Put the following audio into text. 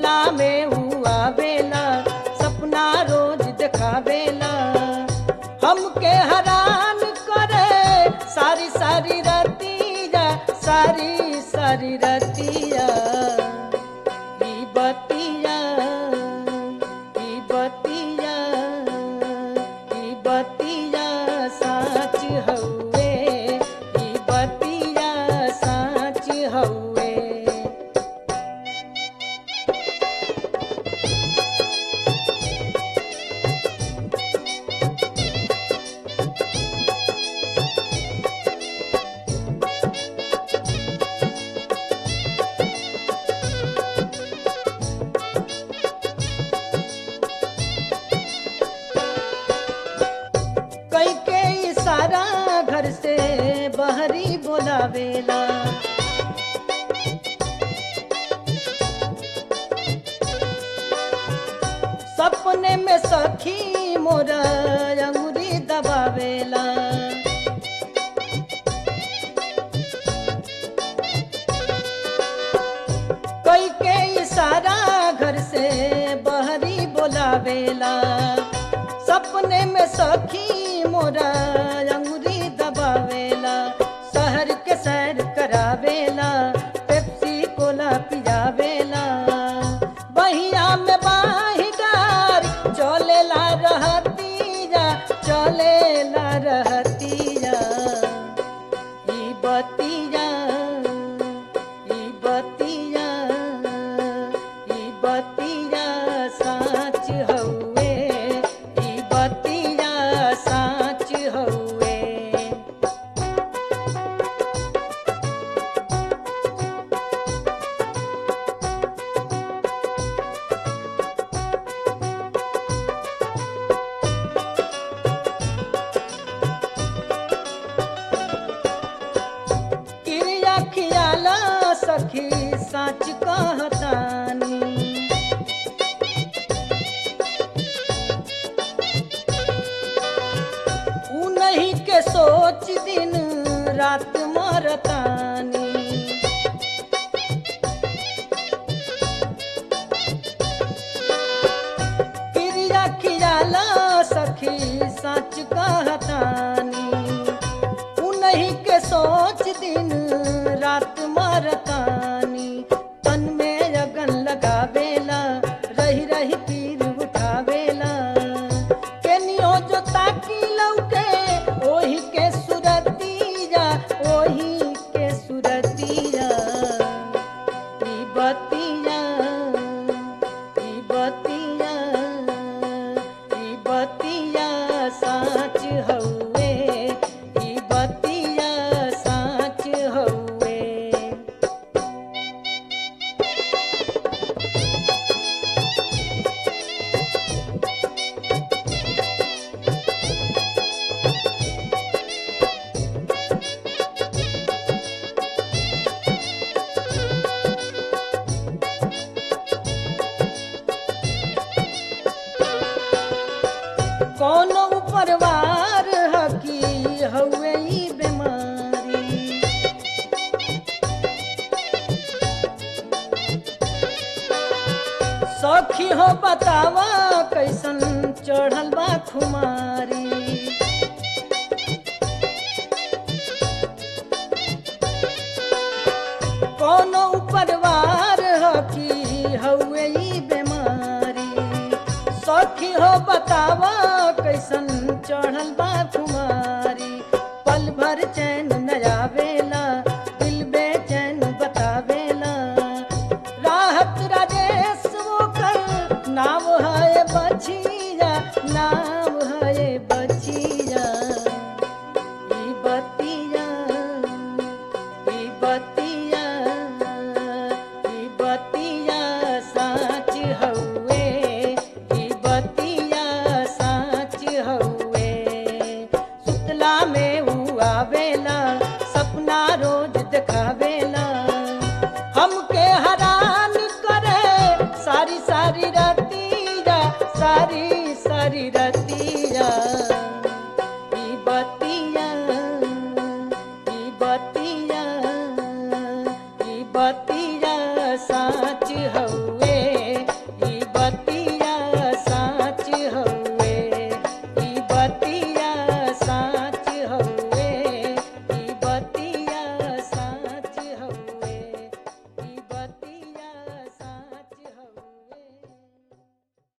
सुतला में ऊ आवेला सपना रोज देखावेला हमके हैरान करे सारी सारी रतिया सारी सारी रतिया ई बतिया ई बतिया ई बतिया साच हउए ई बतिया साच हउए कई के इशारा घर से बहरी बोलावेला सपने में सखी मोरा अंगुरी दबावेला कई के इशारा घर से बहरी बोलावेला सपने में सखी मोरा अंगुरी दबावेला शहर के सैर करावेला पेप्सी कोला पियावेला बहिया में बाहिदार चलेला रहतिया चलेला रहतिया ई बतिया ई बतिया ई बतिया साच हउए ई बतिया साच हउए क्रिया खियाला सखी साच कहतानी ऊ नहीं के सोच दिन रात मरतानी क्रिया खियाला सखी सच कहतानी उन्हीं के सोच दिन रात मरतानी तन में अगन लगावेला रही रही पीर उठावेला केनियो जो ताकी लौके ओही के सुरतिया ओही के सुरतिया ई बतिया ई बतिया ई बतिया साच हउए ई बतिया साच हउए कौनो उपरवार हकी हउए ई बीमारी सखी हो बतावा कैसन चढ़ल बा खुमारी कौनो उपरवार हकी हउए ई बीमारी सखी हो बतावा कैसन चढ़ल बा तुम्हारी पल भर चैन न आवेला दिल बेचैन बतावेला राहत राजेश वो कर नाम है बचिया नाम है बचिया ई बतिया ई बतिया ई बतिया साच हउए ई बतिया साच हउए सुतला में ऊ आवेला सपना रोज देखावेला हमके हैरान करे सारी सारी रतिया सारी सारी रतिया